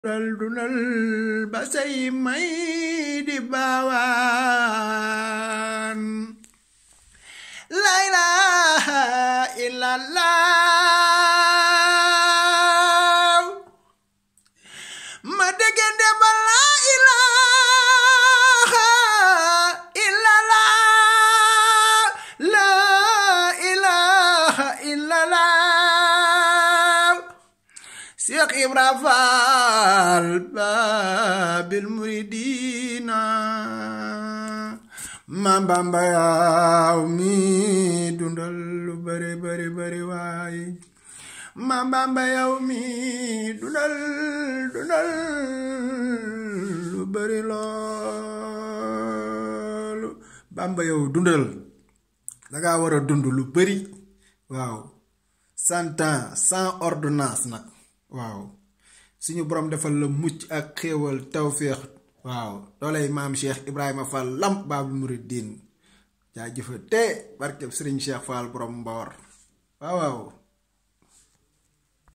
dundal dundal ba say may di baawaan la ilaha illallah ma déggante ba la ilaha illallah la ilaha illallah Cheikh Ibra Fall Babil Muridina Maam Bamba yaw mi dundal lu bari bari bari waay Maam Bamba yaw mi dundal dundal lu bari loolu Bamba yow dundal danga war a dund lu bari waaw cent ans sans ordonnance nag waaw suñu borom defal la mucc ak xéewal tawféex waaw dooley maam Cheikh Ibrahima Fall Lamp Baabul Muridiin jaajëfa te barkeb Sëriñ Cheikh Fall borom Mboor waaw waaw